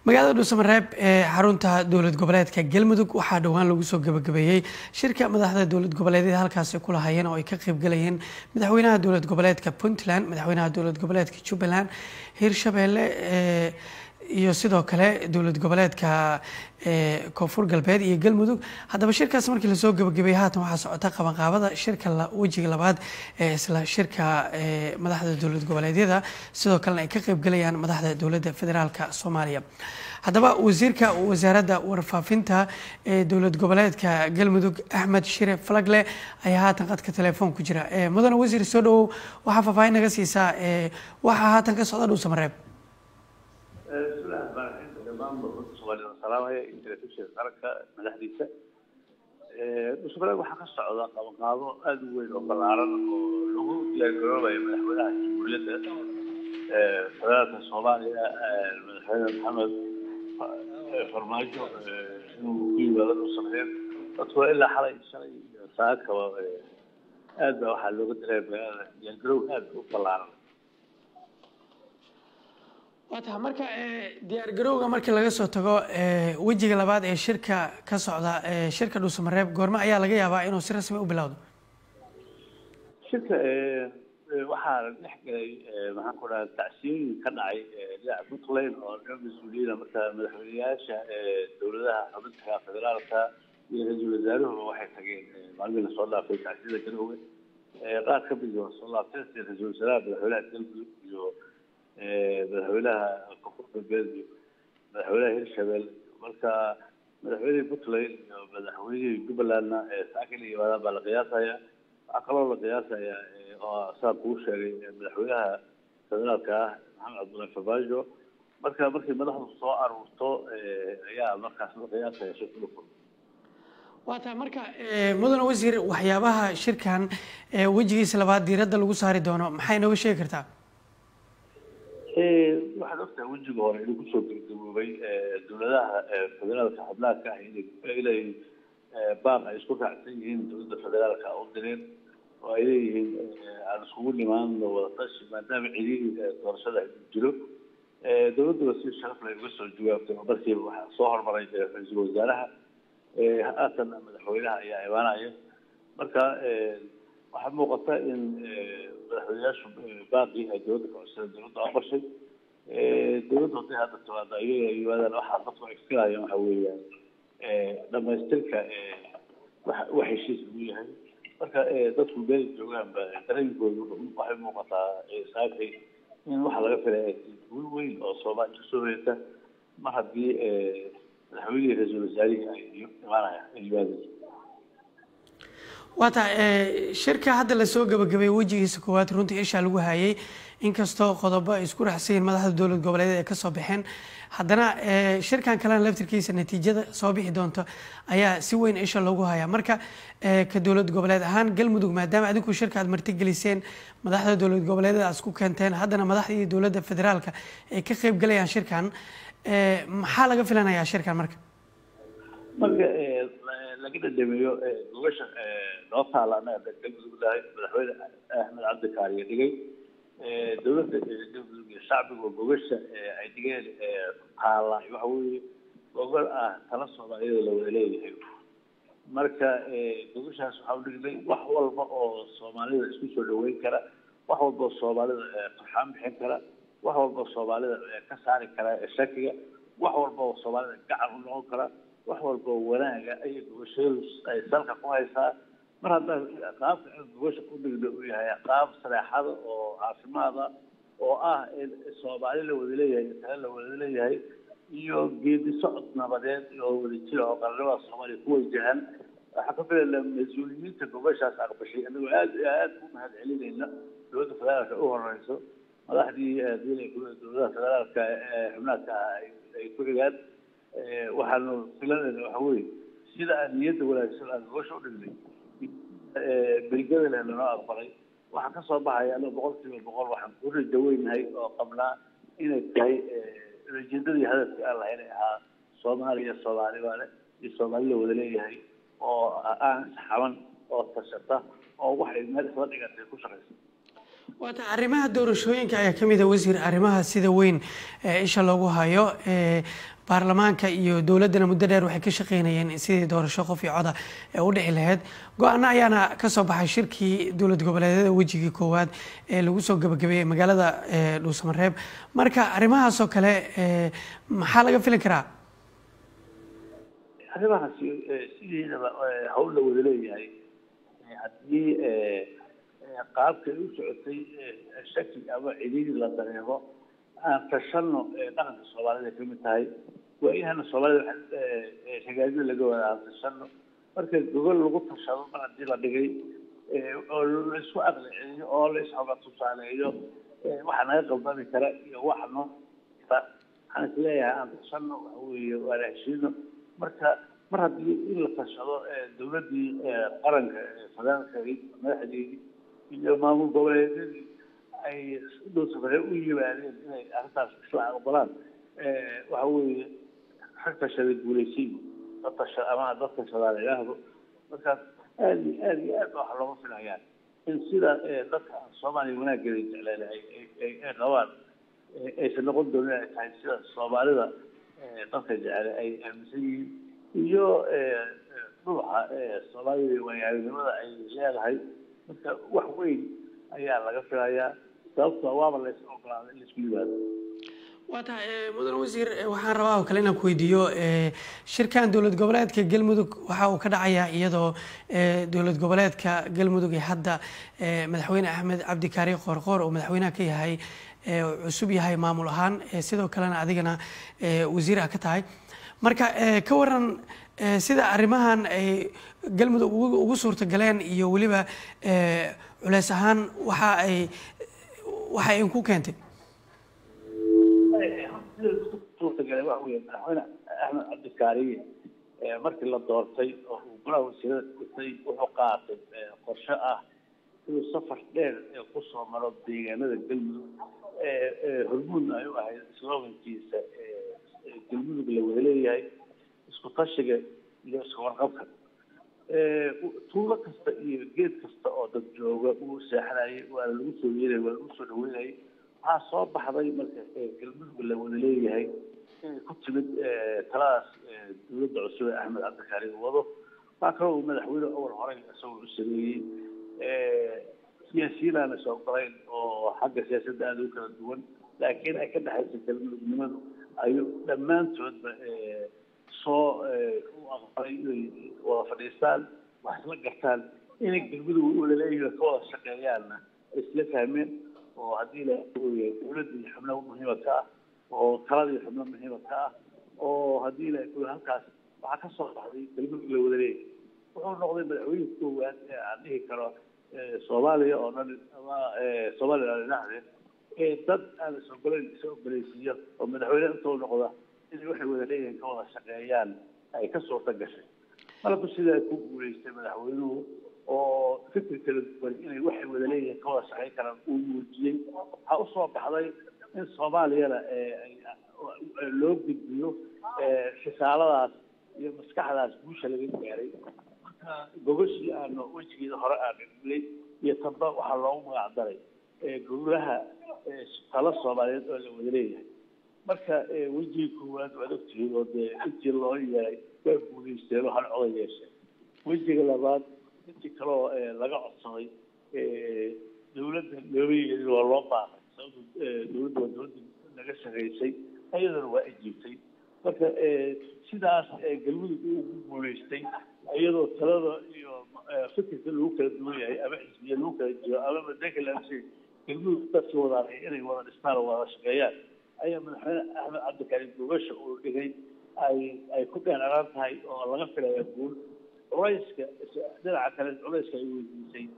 magaalada dhuusamareeb ee xarunta dowlad goboleedka galmudug waxaa dhowaan lagu soo gabagabeeyey shirka madaxda dowlad goboleedyada halkaasi ku lahayeen oo ay ka qeybgalayeen madaxweynaha dowlad goboleedka puntland madaxweynaha dowlad goboleedka jubbaland hirshabeelle iyo sidoo kale dowlad goboleedka koonfur galbeed iyo galmudug haddaba shirkaas markii lasoo gabagabeeyey haatan waxaa socota qabanqaabada shirka wejiga labaad ee isla shirka madaxda dowlad goboleedyada sidoo kalena ay ka qeybgalayaan madaxda dowladda federaalka soomaaliya haddaba wasiirka wasaaradda warfaafinta ee dowlad goboleedka galmudug axmed shire falagle ayaa haatan qadka telefoon ku jira mudane wasiir soo dhawow waxaa faahfaahin naga siisaa waxaa haatan ka socda dhuusamareeb salaamaya telefishinka qaranka madaxdiisa dhuusamareeb waxaa ka socda qabanqaabo aada u weyn oo ballaaran oo lagu diyaargaroobayo madaxweynaha jamhuuriyadda federaalka soomaaliya madaxweyne maxamed farmaajo inuu ku yimaado dhuusamareeb dadku ilaa xalay shalay iyo saakaba aad baa waxaa looga diray magaalada diyaargaroow aada u ballaaran waa taha marka diyaar garowga markii laga soo tago wejiga labaad ee shirka ka socda shirka dhuusamareeb goorme ayaa laga yaabaa inuu si rasmi u bilowdo shirka waxaa dhex galay maxaan ku dhaha tacsiyooyin ka dhacay dhinaca puntland oo dhan mas-uuliyiina marka madaxweyneyaasha dowladaha xubinta federaalka iyo ra-iisul wasaaruhu waxay tageen maalmihii lasoo dhaafay tacsiyada garowga qaar ka mid waa soo laabteen sida ra-iisul wasaaraha madaxweynaha galmudug iyo madaxweynaha koonfur galbeed iyo madaxweynaha hirshabelle marka madaxweynihii puntland iyo madaxweynihii jubbalandna saaka la yimaadaan baa la qiyaasaya waxaa kaloo la qiyaasaya oo saa kuu sheegay madaxweynaha federaalka ah maxamed cabdullahi farmaajo marka markii madaxdu soo aruurto ayaa markaas la qiyaasaya shirka dhulka waa tahay marka mudane wasiir waxyaabaha shirkan wejigiisa labaad diiradda lagu saari doono maxay nooga sheegi kartaa waxaad ogtahay wejiga hore inuu kusoo gabagaboobay dowladaha federaalka xubnaha ka ah inay baaq ay isku raacsan yihiin dowladda federaalka u direen oo ay leeyihiin aan iskugu nimaano wadatashi maadaama cidihii doorashada jiro dowladduna si sharaf leh uga soo jawaabtay oo markiiba waxaa soo hormaray ra-iisul wasaaraha haatan madaxweynaha ayaa imaanaya marka waxaa muuqata in madaxweyneyaashu baaqii ay dowladda ka codsadeen dowladda aqbashay dowladda hadday hadda timaado ayaga yimaadaan waxaa dadku ay filayaan waxa weeyaan dhamaystirka wax heshiis lagu yahay marka dadku meel joogaanba dareenkoodu waxay muuqataa saakay in waxa laga filaya guul weyn oo soomaaliya kasoo hoyata mar haddii madaxweynihii ra-iisul wasaarihii ay imaanayaan ay yimaadeen waa tahay shirka hadda lasoo gabagabeeyey wejigiisa koowaad runtii ishaa lagu hayay inkastoo qodobo ay isku raxsayiin madaxda dowlad goboleedyada ay kasoo baxeen haddana shirkan kalena laftirkiisa natiijada soo bixi doonto ayaa si weyn isha loogu hayaa marka ka dowlad goboleed ahaan galmudug maadaama adinku shirka aad martigeliseen madaxda dowlad goboleedyada aad isku keenteen haddana madaxdii dowladda federaalka ay ka qeybgalayaan shirkan maxaa laga filanayaa shirkan marka marka laga dhadhameeyo gogasha noo taala anaga galmudug lahay madaxweyne axmed cabdi kaariye dhigay dowladda galmudug iyo shacbiga gogasha ay dhigeen taala waxa weeye gogol ah tala soomaaliyada la wada leeyahay marka gogashaas waxaa u dhignay wax walba oo soomaalida isku soo dhaweyn kara wax walba oo soomaalida farxaan bixin kara wax walba oo soomaalida ka saari kara shakiga wax walba oo soomaalida gacan u noqon kara wax walba oo wanaaga ayay gogashadu ay salka ku haysaa mar haddaan qaabka aan gogasha ku dhigno uu yahay qaab sareexada oo caafimaada oo ah in soomaali la wada leeyahay tale la wada leeyahay iyo geedi socod nabadeed oo wada jira oo qaranimada soomaaliya ku wajahan waxaa ka filaynaa mas-uuliyiinta gogashaas aqbashay anagoo aad aad u mahad celinayna dowladda federaalka u horeyso madaxdii dowladaha federaalka xubnaadka ah ay ku xigaan waxaanu filanayna waxa weye sida aan niyadda wanaagsan aan gogosha u dhignay belgadana lanoo aqbalay waxaa ka soo baxaya anaga boqol kiiba boqol waxaan ku rajaweynahay oo qabnaa inay tahay ujeedadii hadafkii aan lahayn ay ahaa soomaaliya soomaali baale iyo soomaali la wada leeyahay oo aan isxaban oo tashata oo waxay meel isla dhigatay ku shaqaysa waata arrimaha doorashooyinka ayaa kamid a wasiir arrimaha sida weyn isha loogu hayo baarlamaanka iyo dowladdana muddo dheer waxay ka shaqeynayeen sidii doorasho qof iyo coda ee u dhici lahayd go-aano ayaana kasoo baxay shirkii dowlad goboleedyada wejigii koowaad ee lagu soo gabagabeeyey magaalada dhuusamareeb marka arrimahaasoo kale maxaa laga filin karaa arrimahaasi sideedaba hawl la wada leeyahay haddii qaabka ay u socotay shaki ama cidhiiri la dareemo aan tashano dhaqanka soomaalida ka mid tahay waa inana soomaalida hagaajyo laga wada aan tashano marka gogol lagu tashado mar haddii la dhigay oo la isku aqli celiyo oo la ishoga tusaaleeyo waxa naga qaldami kara iyo waxa noo waxaan isleeyahay aan tashano waxa weeye waana heshiino marka mar haddii in la tashado dowladdii qaranka federaalka madaxdeedii iyo maamul goboleedyadii ay dhuusafare u yimaadeen inay arrintaas isla aqbalaan waxa weeye rag tashaday guulaysiin dad tasha ama dad tashadaan ilaahdo markaas aada iyo aada iyo aad waxa looga filayaan in sida dadka soomaaliya wanaaggeeda jecleen ay qabaan aysan noqon doonin ay tahay sida soomaalida dadka jecele ay aaminsan yihiin iyo dhuuxa soomaalida waayaaragnimada ay leedahay marka wax weyn ayaa laga filayaa sababto waaba lays ogolaaday in laisku yimaado waa tahay mudan wasiir waxaan rabaa oo kale inaan ku weydiiyo shirkan dowlad goboleedka galmudug waxa uu ka dhacayaa iyadoo dowlad goboleedka galmudug ee hadda madaxweyne axmed cabdi kaari qoorqoor oo madaxweynaha ka yahay cusub yahay maamul ahaan sidoo kalena adigana wasiir ah ka tahay marka ka waran sida arrimahan ay galmudug ugu suurtagaleen iyo weliba culeys ahaan waxa ay waxa ay ku keentay suurtagale waxa weeye madaxweyne axmed cabdikaariye markii la doortay oo uu golaha wasiirada dhistay wuxuu qaatay qorshe ah inuu safar dheer kusoo maro deegaanada galmudug hormuudna ay u ahayd slogankiisa galmudug la wada leeyahay isku tashiga iyo isku warqabka tuulo kasta iyo geed kasta oo dad jooga uu seexanayay waana lagu soo yeelay waa lagu soo dhaweynayay waxaa soo baxday marka galmudug la wada leeyahay inay ku timid taladaas dowladda cusub ee axmed cabdikaari wado waxaa kaloo uu madaxweyne awal horey isagoo u sameeyey siyaasiyiin aan is ogolayn oo xagga siyaasadda aada u kala duwan laakiin ay ka dhexaysa galmudugnimadu ayuu dhammaantoodba soo u aqbalay inay wada fadhiistaan wax isla gartaan inay galmudug u laleeyihiin ka wada shaqeeyaanna isla fahmeen oo haddii la dowladdii xubno muhiima ka ah oo taladii xubno muhiima ka ah oo haddii la halkaas waxaa ka soo baxday galmudug la wada leeyahay wuxuu noqday madaxweyne koowaad ee aan dhihi karo soomaaliya oo dhan ama soomaaliya aan dhinaxdeed ee dad aan is ogolayn isa ogoleysiiyo oo madaxweyne intuu noqda inay waxay wada leeyihiin ka wada shaqeeyaan ay ka suurta gashay malku sidaa ku guuleystay madaxweynuhu oo fikir kala duwan inay waxay wada leeyihiin ka wada shaqeyn karaan uu muujiyey waxaa usoo baxday in soomaaliyana loo gudbiyo risaaladaas iyo maskaxdaas guusha laga gaaray marka gogashii aanu wejigeeda hore aan dhigay iyo tamba waxaa loogu magac daray golaha talo soomaaliyeed oo la wada leeyahay marka wejigii koowaad waad ogtihiin oo dee intii loo yeelay waa guuleysteen oo hal coda yeesheen wejiga labaad intii kaloo laga codsaday dowladda looma yeelin waa loo baaqay sababto dowladda waa dowladda naga shaqaysay ayadana waa ajiibtay marka sidaas galmudug uu ku guuleystay iyadoo talada iyo fikirka lagu kala duwan yahay ama xisbiya lagu kala jiro ama madanka laamsay galmudug dadkii wadaanay inay wada dhistaan oo wada shaqeeyaan ayaa madaxweyne axmed cabdikarim gogasha uu dhigay ay ay ku dheeraraan tahay oo laga filaya guul culayska dhinaca kale culayska ay weydiisay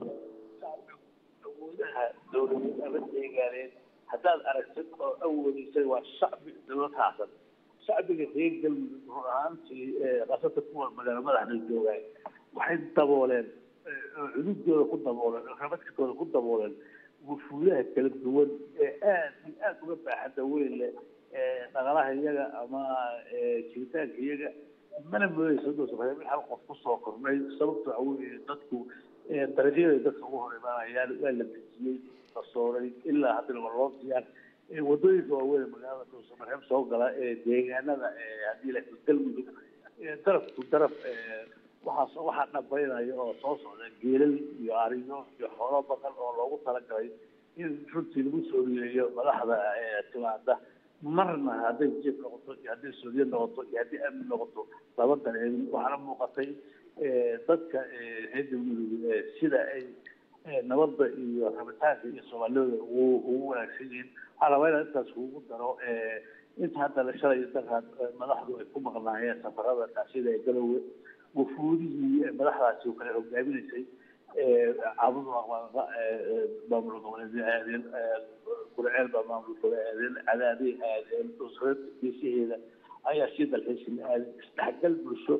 awoodaha dowladeed ama deegaaneed haddaad aragtid oo awoodisay waa shacbi dowlad haasan shacbiga reer galmudug run ahaantii qasata kuwa magaalo madaxda joogaay waxay dabooleen oo cududooda ku dabooleen oo rabadkooda ku dabooleen wufuudaha kala duwan ee aad iyo aad uga baaxadda weyn leh dhaqalaha iyaga ama jiritaanka iyaga mana moodeysa dusafare mid hal qof kusoo kornay sababta waxa weeye dadku dariiqyada dadka ugu hor imaanayaan waa la dejiyey qasooray ilaa haddana waa loo diyaar wadooyinka waaweyn magaalada dhuusamareeb soo gala ee deegaanada haddii la galmudug darafku daraf waxaa waxaa dhabaynaya oo soo socda geelal iyo ariyo iyo xoolo badan oo loogu talagalay in runtii lagu soo riyeeyo madaxda timaada marna hadday jiif noqoto iyo hadday suuriya noqoto iyo haddii amni noqoto laba dareemin waxaana muuqatay dadka reer galmudug sida ay nabadda iyo rabitaanka iyo soomaaliyada ugu ugu wanaagsan yihiin waxaa rabaa inaan intaas kugu daro inta hadda la shalay darkaad madaxdu ay ku maqnaayeen safarada taasida ee galowge wufuudihii madaxdaasi oo kale hogaaminaysay cabudu maamul goboleedyo aadeen gurceel baa maamul gobole aadeen cadaaday aadeen dhusreed geesaheeda ayaa sii dalxiisin aadeen isdhexgal bulsho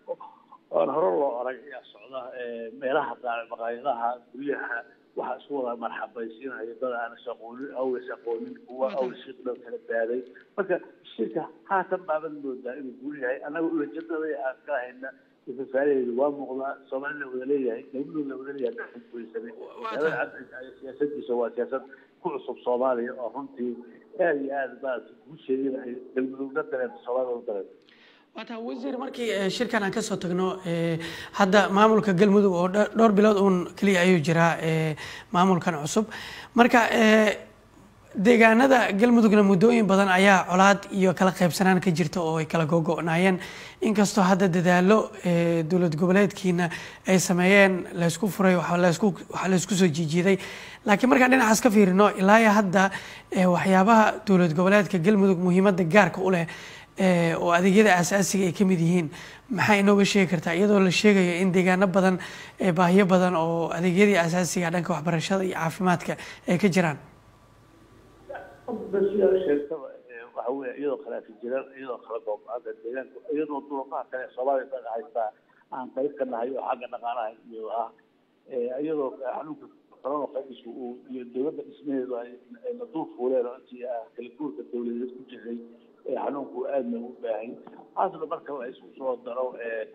oon hore loo arag ayaa socda meelaha maqaayadaha guryaha waxaa isku wada marxabaysiinayo dad aan isaqoonin awes aqoonin kuwa aweshiiqdhan kala baaday marka shirka haatan baaban moodaa inuu guul yahay annaga ulajadada aan ka hayna fafaalaheedu waa muuqdaa soomaalina wada leeyahay galmudug la wada leeyahay guuleysane siyaasadiisa waa siyaasad ku cusub soomaaliya oo runtii aada iyo aada maarata guusheedina ay galmudugna dareento soomaalida u dareento waata wasiir markii shirkan aan kasoo tagno hadda maamulka galmudug oo dhowr bilood uun keliya ayuu jiraa maamulkan cusub marka deegaanada galmudugna muddooyin badan ayaa colaad iyo kala qaybsanaan ka jirta oo ay kala gogo-naayeen inkastoo hadda dadaalo dowlad goboleedkiina ay sameeyeen laysku furay lasku waxa laysku soo jiijiiday laakiin markaan dhinacaas ka fiirino ilaa hadda waxyaabaha dowlad goboleedka galmudug muhiimadda gaarka u leh oo adeegyada aasaasiga ay ka mid yihiin maxaa inooga sheegi kartaa iyadoo la sheegayo in deegaano badan baahiyo badan oo adeegyadii aasaasiga dhanka waxbarashada iyo caafimaadka ay ka jiraan sheegtaba waxa weya iyadoo khilaafi jiraan iyadoo kala goob-aanta deegaanka iyadoo duruufaha kale soomaaliya dad haystaa aan qayb ka nahay oo xagga dhaqaalaha iyo ah iyadoo xanuunka corona virusku uu iyo dowladda dhismaheedu ay na dul fuuleen oo intii ah kala guurka dowladeed ku jiray xanuunku aadna u baahay haasna marka la isku soo daro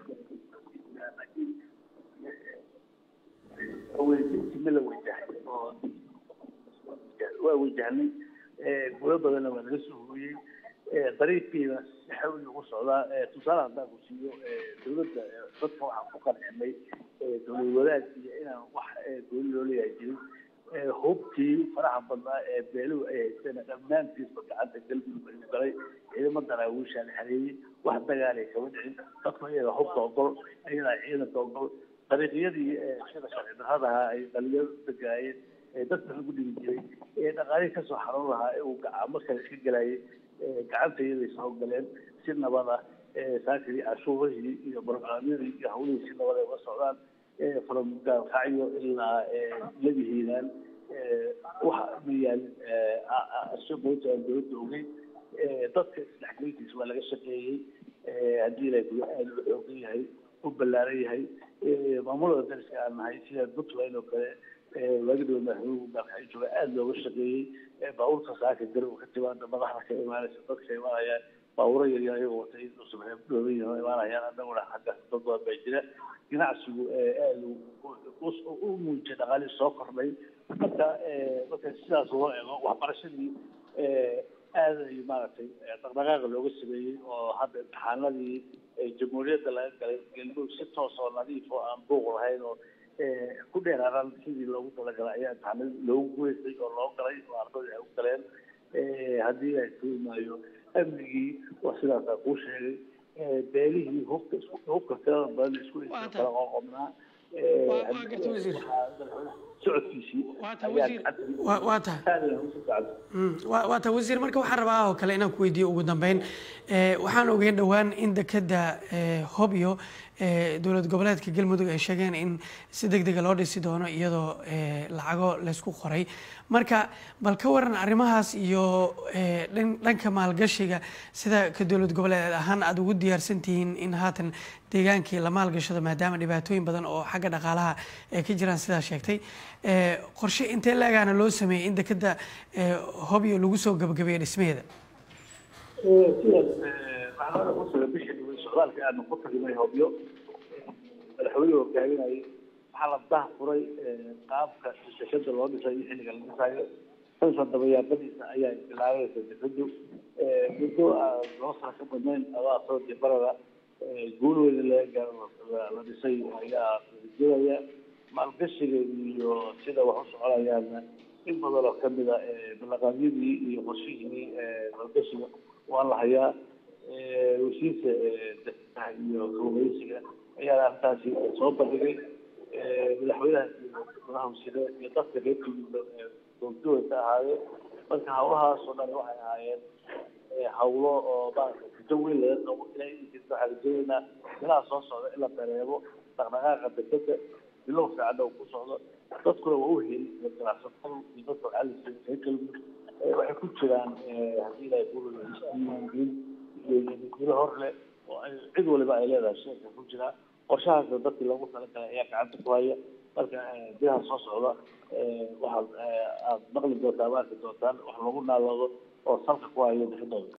weydintima la wajahay oo waa wajahnay gulo badanna waa laga soo hooyey dariiqiina si xawli ugu socdaa tusaale haddaan ku siiyo dowladda dadka waxaan ku qancinay dowlad wadaag iyo inaan wax gooni loo leeyahay jirin hubkii faraha badnaa ee beeluhu ay haysteen dhammaantiisba gacanta galmudug ayuu galay ciidamo daraawiishaa la xareeyey wax dagaalay kama dhicin dadku iyaga hubka ogol ayadaa ciidanka ogol dariiqyadii sida sharci darradaha ay dhalinyaro dagaayeen ee dadka lagu dhigi jiray ee dhaqaalihii kasoo xaroon lahaa ee uu gacamo kale iska gelayay gacanta iyaday soo galeen si nabad ah saakidii cashuurihii iyo barnaamijyadii iyo hawlihii si nabad ay uga socdaan from gaalkacyo ilaa laga hiiraan waxa ma yaalin shaqooyinka aan dowladda ogeyn dadka isdhexgelintiisa waa laga shaqeeyey haddii ilaa guda aada u xoogan yahay u ballaaran yahay maamulada dariska aan nahay sida puntland oo kale waagidhow madaxweynuhu gaalkacyo jooga aada looga shaqeeyey baabuurta saaka garow ka timaada madaxda ka imaanaysa dadka imaanayaan baabuuro yaryar ayagoo watay usubxeeb dhooban yihiin imaanayaan annaguna xagga dad badan baa jira ganacsigu aada u muujiyay dhaqaalihii soo kordhay marka marka sidaas loo eego waxbarashadii aada ay maaragtay dhaqdhaqaaqa looga sameeyey oo hadda imtixaanadii jamhuuriyadda laga galay galmudug si toos oo nadiif oo aan buuq lahayn oo ku dheeraaran sidii loogu talagalay ayaa imtixaanadii loogu guuleystay oo loo galay oo ardadii ay u galeen haddii ay tuumaayo amnigii waa sidaasaa kuu sheegay beelihii hubka hubka tirada badan isku kala qoqobnaa socodkiisii waa tahay waa tahay wasiir marka waxaan rabaa oo kale inaan ku weydiiyo ugu dambeyn waxaan ogeyn dhowaan in dekeda hobyo dowlad goboleedka galmudug ay sheegeen in si deg dega loo dhisi doono iyadoo lacago laysku qoray marka bal ka waran arrimahaas iyo dhanka maalgashiga sida ka dowlad goboleed ahaan aada ugu diyaarsan tihiin in haatan deegaankii la maalgashado maadaama dhibaatooyin badan oo xagga dhaqaalaha ay ka jiraan sidaa sheegtay qorshe intee laagaana loo sameeyey in dekeda hobyo lagu soo gabagabeeyo dhismaheeda bishii socdaalka aanu ku tagnay hobyo madaxweynuhu hogaaminayay waxaa la dah furay qaabka dekada loo dhisay iyo xilliga la dhisayo sansan dabayaaqadiisa ayaa bilaabaysa dekadu muddo laba sano ka badnayn adaa soo dibarada guul weyna laga gaaro la dhisay ayaa jiraya maalgashiga iyo sida wax u soconayaana in badan oo kamid a balaqaadyadii iyo qorshihii maalgashiga waan la hayaa wasiirka dekedaha iyo kalluumaysiga ayaa arrintaasi soo bandhigay madaxweynaha iyo madaxa wasiire iyo dadka reer kulmiga goobjooga ka ahaayeen marka hawlahaas oo dhan waxay ahaayeen hawlo oo maarata gudo weyn laga qabo ilaa iminkiisa waxaa rajaynaynaa bilaha soo socda in la dareemo dhaqdhaqaaqa dekeda bilow fiican uu ku socdo dadkuna waa u heli ganacsatadu iyo dadka waxaa la reer galmudug waxay ku jiraan haddii ilahay kudiiwaangelin iyo gulo hor leh oo ay cid waliba ay leedahay sheeka ku jiraa qorshahaasna dadkii loogu talagalay ayaa gacanta ku haya marka bilaha soo socda waxaad aada maqli doontaa ama arki doontaan wax lagu naaloodo oo salka ku hayo dekadooda